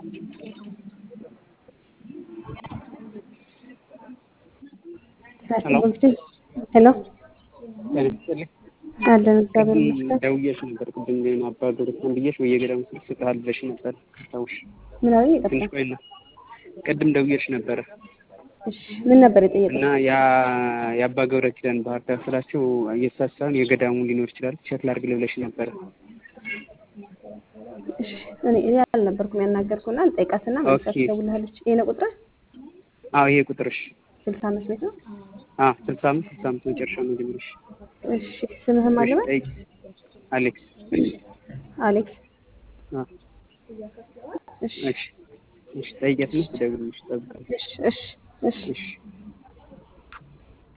ሄሎ ለምሳሌ አለን እግዚአብሔር ይመስገን። ደውዬሽ ነበር ቅድም ግን አባ ገብረስላም ብዬሽ በየገዳሙ ስልክ ስጥሃል ብለሽ ነበር። ታውሽ ምን አለኝ? ትንሽ ይቅርታ። ቆይና ቅድም ደውዬሽ ነበረ እሺ ምን ነበር የጠየቀው? እና ያ የአባ ገብረ ኪዳን ባህር ዳር ስላቸው የእሳት ሳይሆን የገዳሙ ሊኖር ይችላል ቼክ ላድርግ ብለሽ ነበረ። እሺ እኔ እኔ አልነበርኩም ያናገርኩና ልጠይቃትና መልሳ ኦኬ። ትደውልልሃለች። ይሄ ነው ቁጥር አዎ ይሄ ቁጥርሽ ስልሳ አምስት ቤት ነው። አዎ ስልሳ አምስት ስልሳ አምስት መጨረሻ ነው ጀምረሽ እሺ ስምህም አለ በል? ጠይቂ አሌክስ አሌክስ አዎ እሺ እሺ እሺ ጠይቂያት ነው ትደውልልሽ እጠብቃለሁ እሺ እሺ እሺ እሺ